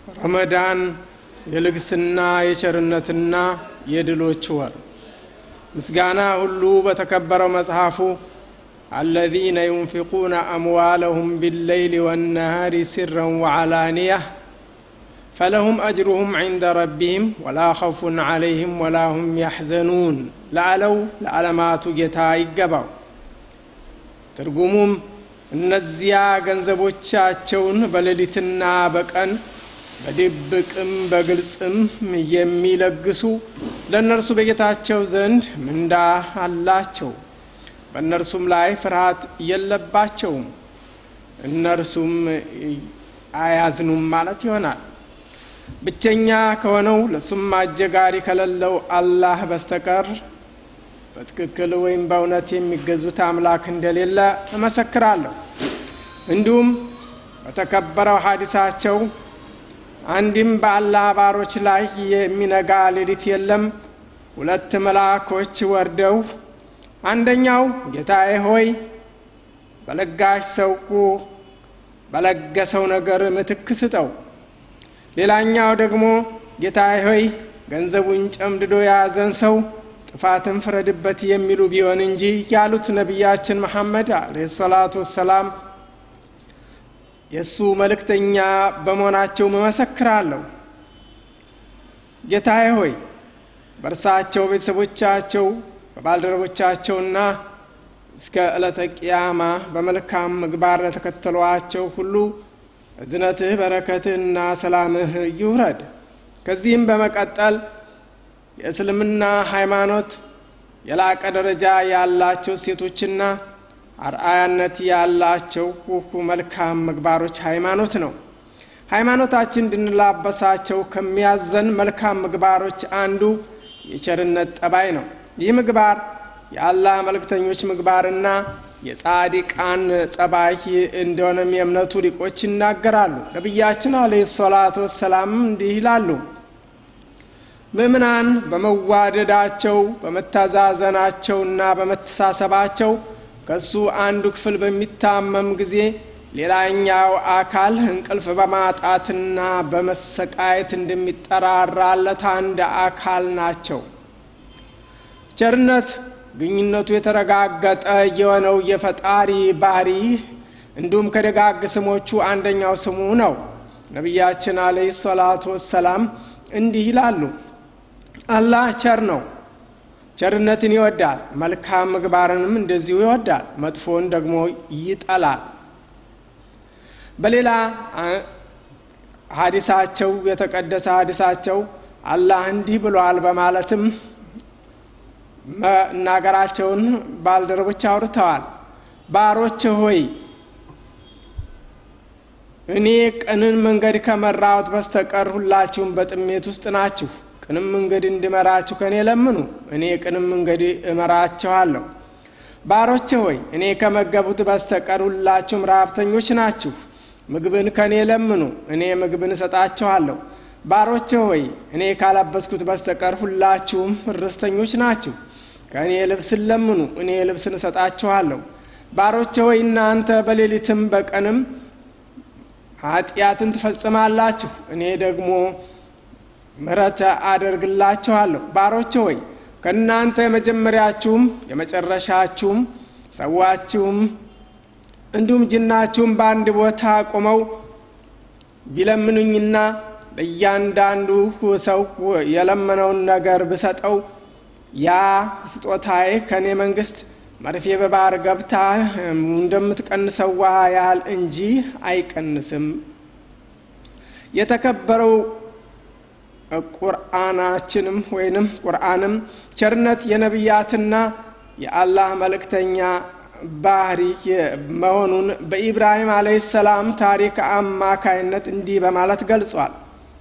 ረመዳን የልግስና የቸርነትና የድሎች ወር ምስጋና ሁሉ በተከበረው መጽሐፉ አለዚነ ዩንፊቁነ አምዋለሁም ቢለይሊ ወነሃሪ ሲረን ወዓላንያህ ፈለሁም አጅሩሁም ዒንደ ረቢህም ወላ ኸውፉን ዓለይህም ወላ ሁም ያሕዘኑን ለአለው ለዓለማቱ ጌታ ይገባው ትርጉሙም እነዚያ ገንዘቦቻቸውን በሌሊትና በቀን በድብቅም በግልጽም የሚለግሱ ለእነርሱ በጌታቸው ዘንድ ምንዳ አላቸው በእነርሱም ላይ ፍርሃት የለባቸውም እነርሱም አያዝኑም ማለት ይሆናል ብቸኛ ከሆነው ለሱም አጀጋሪ ከሌለው አላህ በስተቀር በትክክል ወይም በእውነት የሚገዙት አምላክ እንደሌለ እመሰክራለሁ እንዲሁም በተከበረው ሀዲሳቸው አንድም በአላህ ባሮች ላይ የሚነጋ ሌሊት የለም ሁለት መልአኮች ወርደው አንደኛው ጌታዬ ሆይ በለጋሽ ሰው በለገሰው ነገር ምትክ ስጠው ሌላኛው ደግሞ ጌታዬ ሆይ ገንዘቡን ጨምድዶ የያዘን ሰው ጥፋትን ፍረድበት የሚሉ ቢሆን እንጂ ያሉት ነቢያችን መሐመድ አለ ሰላቱ ወሰላም የእሱ መልእክተኛ በመሆናቸው መመሰክራለሁ ጌታዬ ሆይ በእርሳቸው ቤተሰቦቻቸው በባልደረቦቻቸውና እስከ ዕለተ ቅያማ በመልካም ምግባር ለተከተሏቸው ሁሉ እዝነትህ በረከትህና ሰላምህ ይውረድ ከዚህም በመቀጠል የእስልምና ሃይማኖት የላቀ ደረጃ ያላቸው ሴቶችና አርአያነት ያላቸው መልካም ምግባሮች ሃይማኖት ነው ሃይማኖታችን እንድንላበሳቸው ከሚያዘን መልካም ምግባሮች አንዱ የቸርነት ጠባይ ነው ይህ ምግባር የአላህ መልእክተኞች ምግባርና የጻዲቃን ጸባይ እንደሆነም የእምነቱ ሊቆች ይናገራሉ ነቢያችን አለ ሰላቱ ወሰላም እንዲህ ይላሉ ምእምናን በመዋደዳቸው በመተዛዘናቸውና በመተሳሰባቸው ከሱ አንዱ ክፍል በሚታመም ጊዜ ሌላኛው አካል እንቅልፍ በማጣትና በመሰቃየት እንደሚጠራራለት አንድ አካል ናቸው ቸርነት ግኝነቱ የተረጋገጠ የሆነው የፈጣሪ ባህሪ እንዲሁም ከደጋግ ስሞቹ አንደኛው ስሙ ነው ነቢያችን አለህ ሰላቱ ወሰላም እንዲህ ይላሉ አላህ ቸር ነው ቸርነትን ይወዳል መልካም ምግባርንም እንደዚሁ ይወዳል መጥፎን ደግሞ ይጠላል በሌላ ሀዲሳቸው የተቀደሰ ሀዲሳቸው አላህ እንዲህ ብሏል በማለትም መናገራቸውን ባልደረቦች አውርተዋል ባሮች ሆይ እኔ ቅንን መንገድ ከመራሁት በስተቀር ሁላችሁም በጥሜት ውስጥ ናችሁ ቅንም መንገድ እንድመራችሁ ከእኔ ለምኑ እኔ ቅንም መንገድ እመራችኋለሁ ባሮች ሆይ እኔ ከመገቡት በስተቀር ሁላችሁም ረሀብተኞች ናችሁ ምግብን ከእኔ ለምኑ እኔ ምግብን እሰጣችኋለሁ ባሮች ሆይ እኔ ካለበስኩት በስተቀር ሁላችሁም ርስተኞች ናችሁ ከእኔ ልብስን ለምኑ እኔ ልብስን እሰጣችኋለሁ ባሮች ሆይ እናንተ በሌሊትም በቀንም ኃጢአትን ትፈጽማላችሁ እኔ ደግሞ ምረት አደርግላችኋለሁ ባሮች ሆይ ከእናንተ የመጀመሪያችሁም የመጨረሻችሁም ሰዋችሁም እንዲሁም ጅናችሁም በአንድ ቦታ ቆመው ቢለምኑኝና ለእያንዳንዱ ሰው የለመነውን ነገር ብሰጠው ያ ስጦታዬ ከእኔ መንግስት መርፌ በባህር ገብታ እንደምትቀንሰው ውሃ ያህል እንጂ አይቀንስም የተከበረው ቁርአናችንም ወይንም ቁርአንም ቸርነት የነቢያትና የአላህ መልእክተኛ ባህሪ መሆኑን በኢብራሂም አለህ ሰላም ታሪክ አማካይነት እንዲህ በማለት ገልጿል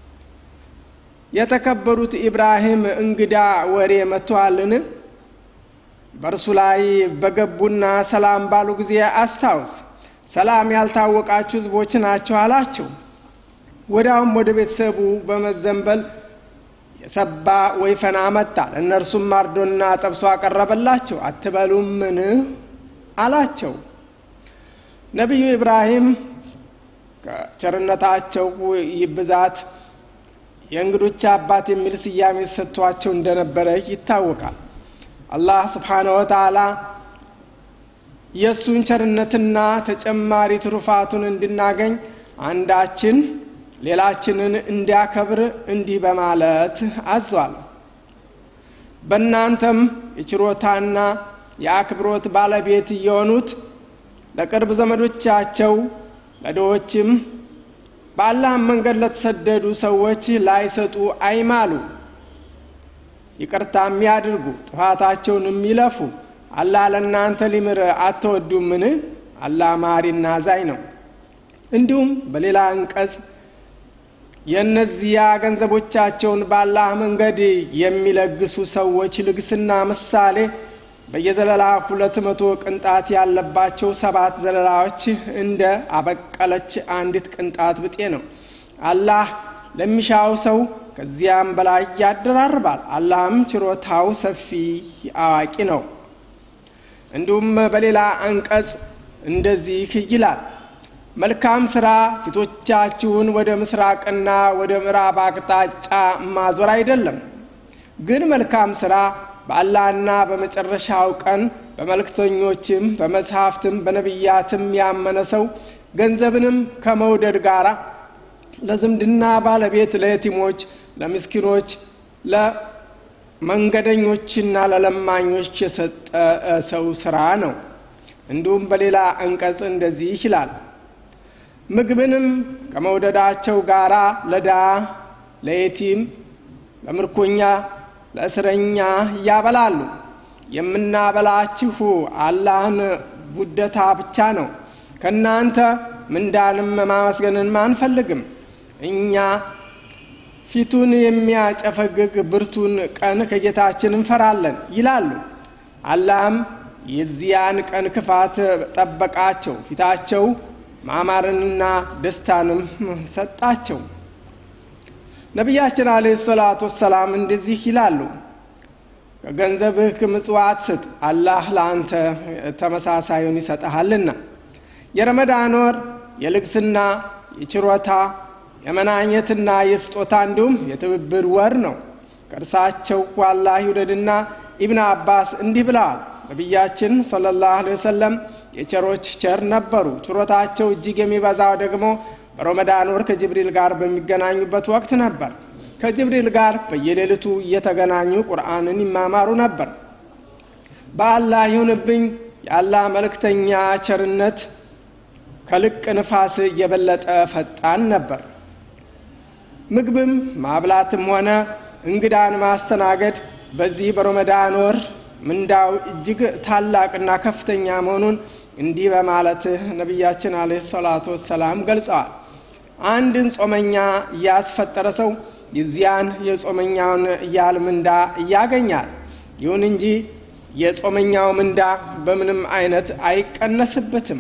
የተከበሩት ኢብራሂም እንግዳ ወሬ መጥተዋልን በእርሱ ላይ በገቡና ሰላም ባሉ ጊዜ አስታውስ ሰላም ያልታወቃችሁ ህዝቦች ናቸው አላቸው ወዲያውም ወደ ቤተሰቡ በመዘንበል የሰባ ወይፈን አመጣ ለእነርሱም ማርዶና ጠብሶ አቀረበላቸው አትበሉምን አላቸው ነቢዩ ኢብራሂም ከቸርነታቸው ብዛት የእንግዶች አባት የሚል ስያሜ ሰጥቷቸው እንደነበረ ይታወቃል። አላህ ስብሓነ ወተዓላ የእሱን ቸርነትና ተጨማሪ ትሩፋቱን እንድናገኝ አንዳችን ሌላችንን እንዲያከብር እንዲህ በማለት አዟል። በእናንተም የችሮታና የአክብሮት ባለቤት የሆኑት ለቅርብ ዘመዶቻቸው ለድሆችም በአላህም መንገድ ለተሰደዱ ሰዎች ላይሰጡ አይማሉ፣ ይቅርታም ያድርጉ፣ ጥፋታቸውንም ይለፉ። አላህ ለእናንተ ሊምር አትወዱምን? አላህ ማሪና አዛኝ ነው። እንዲሁም በሌላ አንቀጽ የእነዚያ ገንዘቦቻቸውን በአላህ መንገድ የሚለግሱ ሰዎች ልግስና ምሳሌ በየዘለላ ሁለት መቶ ቅንጣት ያለባቸው ሰባት ዘለላዎች እንደ አበቀለች አንዲት ቅንጣት ብጤ ነው። አላህ ለሚሻው ሰው ከዚያም በላይ ያደራርባል። አላህም ችሮታው ሰፊ አዋቂ ነው። እንዲሁም በሌላ አንቀጽ እንደዚህ ይላል፣ መልካም ስራ ፊቶቻችሁን ወደ ምስራቅና ወደ ምዕራብ አቅጣጫ ማዞር አይደለም፣ ግን መልካም ስራ በአላህና በመጨረሻው ቀን በመልእክተኞችም በመጽሐፍትም በነቢያትም ያመነ ሰው ገንዘብንም ከመውደድ ጋር ለዝምድና ባለቤት፣ ለየቲሞች፣ ለምስኪኖች፣ ለመንገደኞችና ለለማኞች የሰጠ ሰው ስራ ነው። እንዲሁም በሌላ አንቀጽ እንደዚህ ይላል ምግብንም ከመውደዳቸው ጋራ ለዳ ለየቲም፣ ለምርኮኛ ለእስረኛ ያበላሉ። የምናበላችሁ አላህን ውደታ ብቻ ነው። ከእናንተ ምንዳንም ማመስገንን አንፈልግም። እኛ ፊቱን የሚያጨፈግግ ብርቱን ቀን ከጌታችን እንፈራለን ይላሉ። አላህም የዚያን ቀን ክፋት ጠበቃቸው፣ ፊታቸው ማማርንና ደስታንም ሰጣቸው። ነቢያችን አለይሂ ሰላቱ ወሰላም እንደዚህ ይላሉ፣ ከገንዘብህ ምጽዋት ስጥ፣ አላህ ለአንተ ተመሳሳዩን ይሰጠሃልና። የረመዳን ወር የልግስና፣ የችሮታ፣ የመናኘትና የስጦታ እንዲሁም የትብብር ወር ነው። ከእርሳቸው አላህ ይውደድና ኢብን አባስ እንዲህ ብለዋል። ነቢያችን ሰለላሁ ዐለይሂ ወሰለም የቸሮች ቸር ነበሩ። ችሮታቸው እጅግ የሚበዛው ደግሞ በረመዳን ወር ከጅብሪል ጋር በሚገናኙበት ወቅት ነበር። ከጅብሪል ጋር በየሌሊቱ እየተገናኙ ቁርአንን ይማማሩ ነበር። በአላህ ይሁንብኝ የአላህ መልእክተኛ ቸርነት ከልቅ ንፋስ የበለጠ ፈጣን ነበር። ምግብም ማብላትም ሆነ እንግዳን ማስተናገድ በዚህ በረመዳን ወር ምንዳው እጅግ ታላቅና ከፍተኛ መሆኑን እንዲህ በማለት ነቢያችን አለይሂ ሰላቱ ወሰላም ገልጸዋል። አንድን ጾመኛ ያስፈጠረ ሰው የዚያን የጾመኛውን ያህል ምንዳ ያገኛል። ይሁን እንጂ የጾመኛው ምንዳ በምንም አይነት አይቀነስበትም።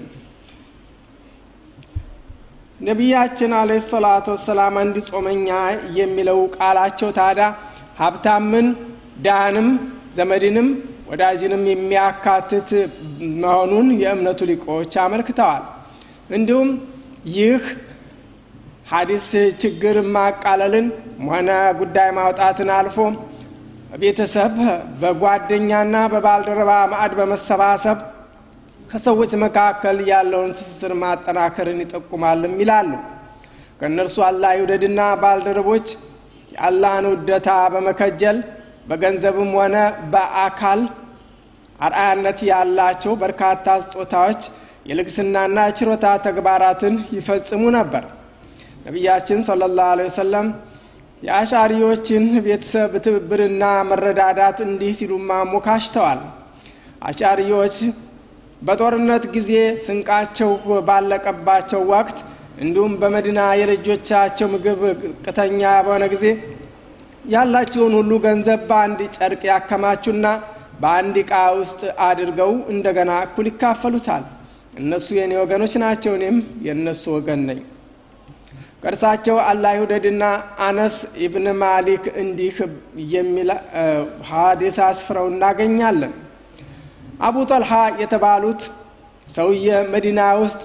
ነቢያችን አለይሂ ሰላቱ ወሰላም አንድ ጾመኛ የሚለው ቃላቸው ታዲያ ሀብታምን፣ ድሃንም፣ ዘመድንም ወዳጅንም የሚያካትት መሆኑን የእምነቱ ሊቆች አመልክተዋል። እንዲሁም ይህ ሀዲስ ችግር ማቃለልን ሆነ ጉዳይ ማውጣትን አልፎ ቤተሰብ በጓደኛና በባልደረባ ማዕድ በመሰባሰብ ከሰዎች መካከል ያለውን ትስስር ማጠናከርን ይጠቁማልም ይላሉ። ከእነርሱ አላህ ይውደድና ባልደረቦች የአላህን ውደታ በመከጀል በገንዘብም ሆነ በአካል አርአያነት ያላቸው በርካታ ስጦታዎች የልግስናና ችሮታ ተግባራትን ይፈጽሙ ነበር። ነቢያችን ሰለላሁ ዐለይሂ ወሰለም የአሻሪዎችን ቤተሰብ ትብብርና መረዳዳት እንዲህ ሲሉ ማሞካሽተዋል። አሻሪዎች በጦርነት ጊዜ ስንቃቸው ባለቀባቸው ወቅት እንዲሁም በመዲና የልጆቻቸው ምግብ ቅተኛ በሆነ ጊዜ ያላቸውን ሁሉ ገንዘብ በአንድ ጨርቅ ያከማቹና በአንድ ዕቃ ውስጥ አድርገው እንደገና እኩል ይካፈሉታል። እነሱ የእኔ ወገኖች ናቸው፣ እኔም የእነሱ ወገን ነኝ። ከእርሳቸው አላህ ይውደድና አነስ ኢብን ማሊክ እንዲህ የሚል ሀዲስ አስፍረው እናገኛለን። አቡ ጠልሃ የተባሉት ሰውየ መዲና ውስጥ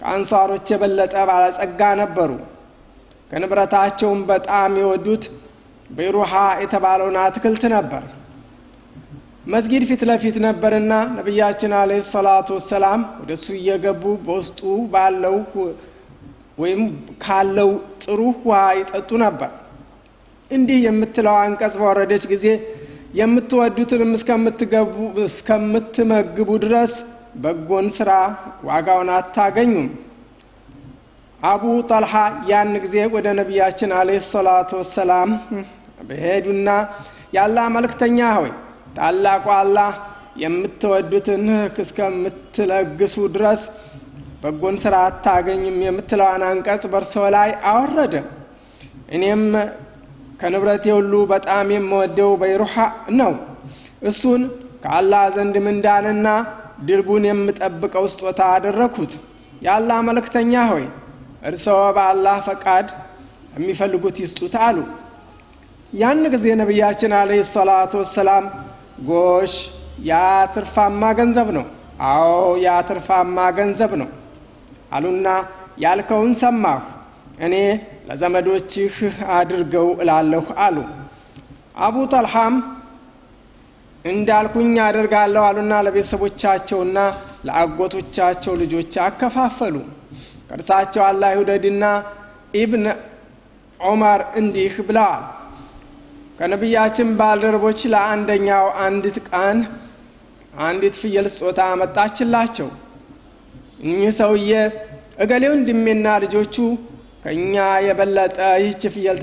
ከአንሳሮች የበለጠ ባለጸጋ ነበሩ። ከንብረታቸውም በጣም የወዱት በይሩሃ የተባለውን አትክልት ነበር። መስጊድ ፊት ለፊት ነበርና ነቢያችን አለ ሰላቱ ወሰላም ወደ እሱ እየገቡ በውስጡ ባለው ወይም ካለው ጥሩ ውሃ ይጠጡ ነበር። እንዲህ የምትለው አንቀጽ በወረደች ጊዜ የምትወዱትንም እስከምትመግቡ ድረስ በጎን ስራ ዋጋውን አታገኙም። አቡ ጠልሃ ያን ጊዜ ወደ ነቢያችን አለ ሰላቱ ወሰላም በሄዱና ያላ መልእክተኛ ሆይ ታላቁ አላህ የምትወዱትን እስከምትለግሱ ድረስ በጎን ስራ አታገኝም የምትለዋን አንቀጽ በእርሶ ላይ አወረደ። እኔም ከንብረቴ ሁሉ በጣም የምወደው በይሩሃ ነው። እሱን ከአላህ ዘንድ ምንዳንና ድልቡን የምጠብቀው ስጦታ አደረግኩት። የአላህ መልእክተኛ ሆይ እርስዎ በአላህ ፈቃድ የሚፈልጉት ይስጡት አሉ። ያን ጊዜ ነቢያችን አለይሂ ሰላቱ ወሰላም ጎሽ ያ ትርፋማ ገንዘብ ነው፣ አዎ ያ ትርፋማ ገንዘብ ነው አሉና ያልከውን ሰማሁ፣ እኔ ለዘመዶችህ አድርገው እላለሁ አሉ። አቡ ጠልሃም እንዳልኩኝ አደርጋለሁ አሉና ለቤተሰቦቻቸውና ለአጎቶቻቸው ልጆች አከፋፈሉ። ከእርሳቸው አላህ ይውደድና ኢብን ዑመር እንዲህ ብለዋል። ከነቢያችን ባልደረቦች ለአንደኛው አንዲት ቀን አንዲት ፍየል ስጦታ አመጣችላቸው። እኚህ ሰውዬ እገሌ ወንድሜና ልጆቹ ከእኛ የበለጠ ይህች ፍየል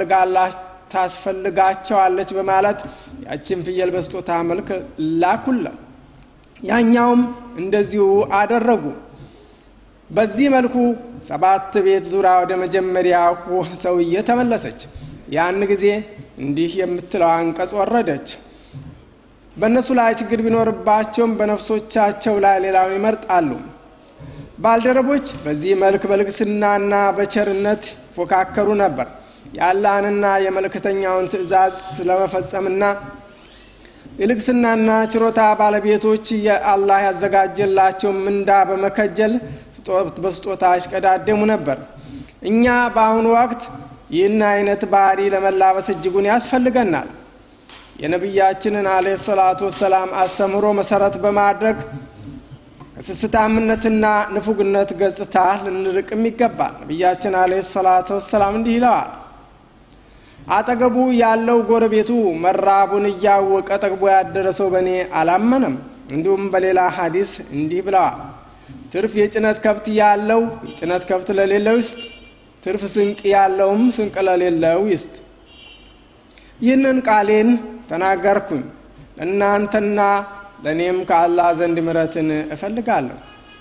ታስፈልጋቸዋለች በማለት ያችን ፍየል በስጦታ መልክ ላኩለት። ያኛውም እንደዚሁ አደረጉ። በዚህ መልኩ ሰባት ቤት ዙራ ወደ መጀመሪያው ሰውዬ ተመለሰች። ያን ጊዜ እንዲህ የምትለው አንቀጽ ወረደች። በእነሱ ላይ ችግር ቢኖርባቸውም በነፍሶቻቸው ላይ ሌላውን ይመርጣሉ። ባልደረቦች በዚህ መልክ በልግስናና በቸርነት ይፎካከሩ ነበር። የአላህንና የመልእክተኛውን ትእዛዝ ስለመፈጸምና የልግስናና ችሮታ ባለቤቶች የአላህ ያዘጋጀላቸው ምንዳ በመከጀል በስጦታ ይሽቀዳደሙ ነበር። እኛ በአሁኑ ወቅት ይህን አይነት ባህሪ ለመላበስ እጅጉን ያስፈልገናል። የነቢያችንን አለ ሰላቱ ወሰላም አስተምህሮ መሰረት በማድረግ ከስስታምነትና ንፉግነት ገጽታ ልንርቅም ይገባል። ነቢያችን አለ ሰላቱ ወሰላም እንዲህ ይለዋል። አጠገቡ ያለው ጎረቤቱ መራቡን እያወቀ ጠግቦ ያደረሰው በእኔ አላመነም። እንዲሁም በሌላ ሀዲስ እንዲህ ብለዋል። ትርፍ የጭነት ከብት ያለው የጭነት ከብት ለሌለው ይስጥ፣ ትርፍ ስንቅ ያለውም ስንቅ ለሌለው ይስጥ። ይህንን ቃሌን ተናገርኩኝ ለእናንተና ለእኔም ከአላህ ዘንድ ምረትን እፈልጋለሁ።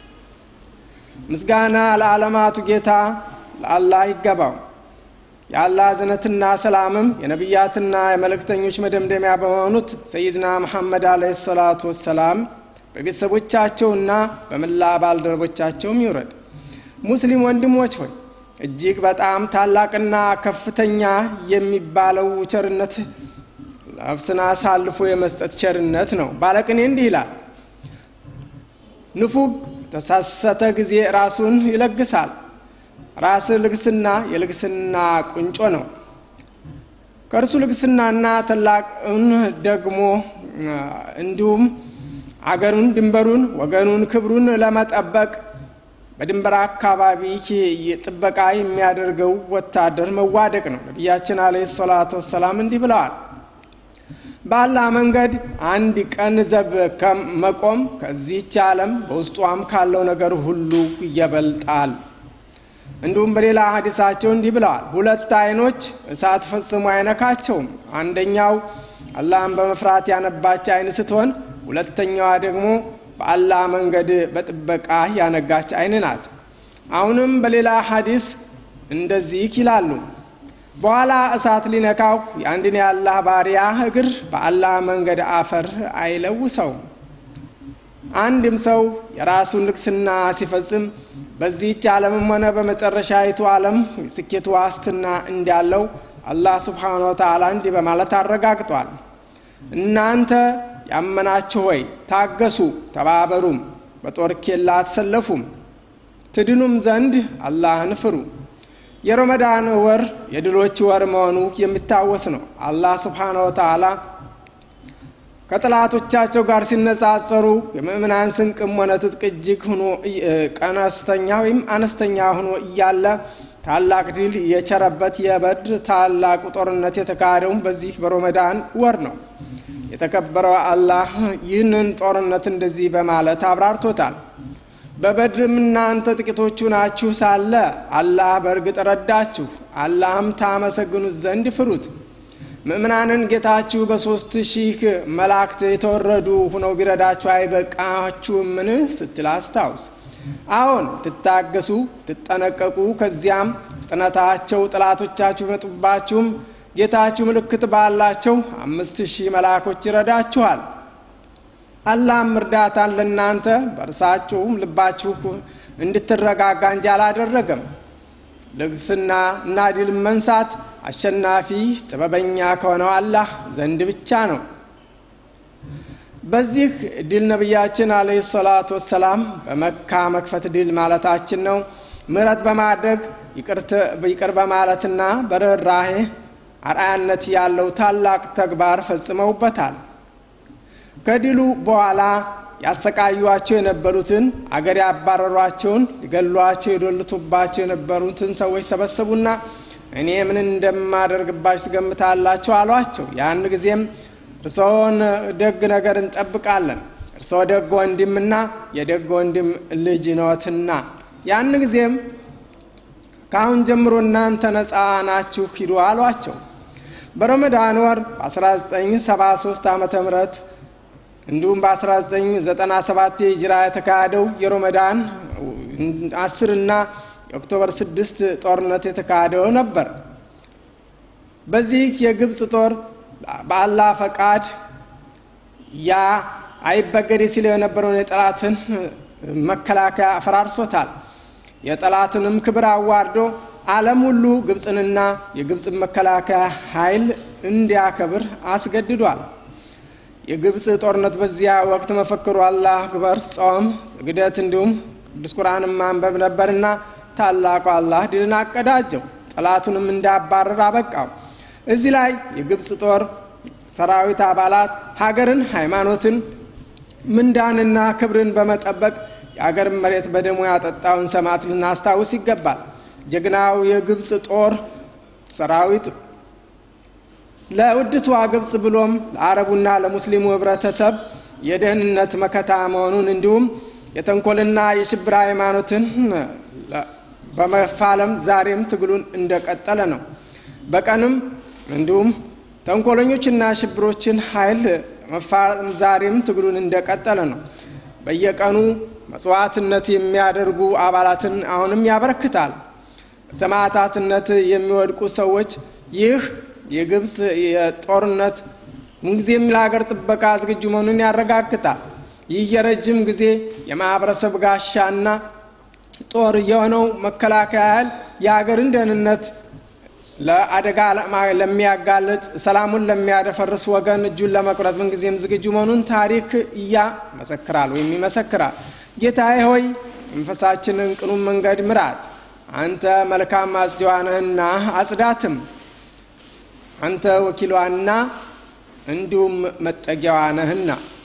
ምስጋና ለዓለማቱ ጌታ ለአላህ ይገባው። የአላህ እዝነትና ሰላምም የነቢያትና የመልእክተኞች መደምደሚያ በሆኑት ሰይድና መሐመድ አለይሂ ሰላቱ ወሰላም በቤተሰቦቻቸውና በመላ ባልደረቦቻቸውም ይውረድ። ሙስሊም ወንድሞች ሆይ እጅግ በጣም ታላቅና ከፍተኛ የሚባለው ቸርነት ነፍስን አሳልፎ የመስጠት ቸርነት ነው። ባለቅኔ እንዲህ ይላል፣ ንፉግ ተሳሰተ ጊዜ ራሱን ይለግሳል። ራስ ልግስና የልግስና ቁንጮ ነው። ከእርሱ ልግስናና ታላቅን ደግሞ እንዲሁም አገሩን፣ ድንበሩን፣ ወገኑን፣ ክብሩን ለመጠበቅ በድንበር አካባቢ ጥበቃ የሚያደርገው ወታደር መዋደቅ ነው። ነቢያችን አለይሂ ሰላቱ ወሰላም እንዲህ ብለዋል። በአላህ መንገድ አንድ ቀን ዘብ መቆም ከዚህች ዓለም በውስጧም ካለው ነገር ሁሉ ይበልጣል። እንዲሁም በሌላ ሀዲሳቸው እንዲህ ብለዋል። ሁለት አይኖች እሳት ፈጽሞ አይነካቸውም። አንደኛው አላህን በመፍራት ያነባች አይን ስትሆን፣ ሁለተኛዋ ደግሞ በአላህ መንገድ በጥበቃ ያነጋች አይን ናት። አሁንም በሌላ ሀዲስ እንደዚህ ይላሉ። በኋላ እሳት ሊነካው የአንድን የአላህ ባሪያ እግር በአላህ መንገድ አፈር አይለውሰውም። አንድም ሰው የራሱን ልግስና ሲፈጽም በዚህች ዓለምም ሆነ በመጨረሻይቱ ዓለም ስኬቱ ዋስትና እንዳለው አላህ ስብሓነ ወተዓላ እንዲህ በማለት አረጋግጧል። እናንተ ያመናችሁ ሆይ ታገሱ፣ ተባበሩም፣ በጦር ኬላ አትሰለፉም። ትድኑም ዘንድ አላህን ፍሩ። የረመዳን ወር የድሎች ወር መሆኑ የሚታወስ ነው። አላህ ስብሓነ ወተዓላ ከጠላቶቻቸው ጋር ሲነጻጸሩ የምእምናን ስንቅም ሆነ ትጥቅ እጅግ ሆኖ ቀነስተኛ ወይም አነስተኛ ሆኖ እያለ ታላቅ ድል የቸረበት የበድር ታላቁ ጦርነት የተካሄደውም በዚህ በረመዳን ወር ነው። የተከበረው አላህ ይህንን ጦርነት እንደዚህ በማለት አብራርቶታል። በበድርም እናንተ ጥቂቶቹ ናችሁ ሳለ አላህ በእርግጥ ረዳችሁ፣ አላህም ታመሰግኑት ዘንድ ፍሩት። ምእምናንን ጌታችሁ በሦስት ሺህ መላእክት የተወረዱ ሁነው ቢረዳችሁ አይበቃችሁምን ስትል አስታውስ። አዎን ትታገሱ፣ ትጠነቀቁ፣ ከዚያም ፍጥነታቸው ጠላቶቻችሁ ይመጡባችሁም ጌታችሁ ምልክት ባላቸው አምስት ሺህ መልአኮች ይረዳችኋል። አላህም እርዳታን ለእናንተ በእርሳችሁም ልባችሁ እንድትረጋጋ እንጂ አላደረገም። ልግስና እና ድል መንሳት አሸናፊ ጥበበኛ ከሆነው አላህ ዘንድ ብቻ ነው። በዚህ ድል ነቢያችን አለይሂ ሰላቱ ወሰላም በመካ መክፈት ድል ማለታችን ነው። ምሕረት በማድረግ ይቅር በማለትና በርኅራኄ አርአያነት ያለው ታላቅ ተግባር ፈጽመውበታል። ከድሉ በኋላ ያሰቃዩቸው የነበሩትን አገር ያባረሯቸውን ሊገሏቸው የዶልቱባቸው የነበሩትን ሰዎች ሰበሰቡና እኔ ምን እንደማደርግባችሁ ትገምታላችሁ? አሏቸው። ያን ጊዜም እርስዎን ደግ ነገር እንጠብቃለን፣ እርስዎ ደግ ወንድምና የደግ ወንድም ልጅ ነዎትና፣ ያን ጊዜም ከአሁን ጀምሮ እናንተ ነፃ ናችሁ ሂዱ አሏቸው። በረመዳን ወር በ1973 ዓ ም እንዲሁም በ1997 የሂጅራ የተካሄደው የረመዳን አስር እና የኦክቶበር ስድስት ጦርነት የተካሄደው ነበር። በዚህ የግብፅ ጦር በአላህ ፈቃድ ያ አይበገሬ ሲለው የነበረውን የጠላትን መከላከያ አፈራርሶታል። የጠላትንም ክብር አዋርዶ ዓለም ሁሉ ግብፅንና የግብፅን መከላከያ ኃይል እንዲያከብር አስገድዷል። የግብፅ ጦርነት በዚያ ወቅት መፈክሩ አላህ አክበር፣ ጾም፣ ስግደት እንዲሁም ቅዱስ ቁርአንን ማንበብ ነበርና ታላቁ አላህ ድልን አቀዳጀው፣ ጠላቱንም እንዳባረር አበቃው። እዚህ ላይ የግብፅ ጦር ሰራዊት አባላት ሀገርን፣ ሃይማኖትን፣ ምንዳንና ክብርን በመጠበቅ የአገርን መሬት በደሙ ያጠጣውን ሰማዕት ልናስታውስ ይገባል። ጀግናው የግብፅ ጦር ሰራዊት ለውድቷ ግብፅ ብሎም ለአረቡና ለሙስሊሙ ህብረተሰብ የደህንነት መከታ መሆኑን እንዲሁም የተንኮልና የሽብር ሃይማኖትን በመፋለም ዛሬም ትግሉን እንደቀጠለ ነው። በቀንም እንዲሁም ተንኮለኞችና ሽብሮችን ኃይል መፋለም ዛሬም ትግሉን እንደቀጠለ ነው። በየቀኑ መስዋዕትነት የሚያደርጉ አባላትን አሁንም ያበረክታል። በሰማዕታትነት የሚወድቁ ሰዎች ይህ የግብፅ የጦርነት ምንጊዜም ለሀገር ጥበቃ ዝግጁ መሆኑን ያረጋግጣል። ይህ የረጅም ጊዜ የማህበረሰብ ጋሻና ጦር የሆነው መከላከያ ኃይል የሀገርን ደህንነት ለአደጋ ለሚያጋልጥ ሰላሙን ለሚያደፈርስ ወገን እጁን ለመቁረጥ ምንጊዜም ዝግጁ መሆኑን ታሪክ እያመሰክራል ወይም ይመሰክራል። ጌታዬ ሆይ መንፈሳችንን ቅኑን መንገድ ምራት፣ አንተ መልካም አጽዲዋ ነህና አጽዳትም፣ አንተ ወኪሏና እንዲሁም መጠጊያዋ ነህና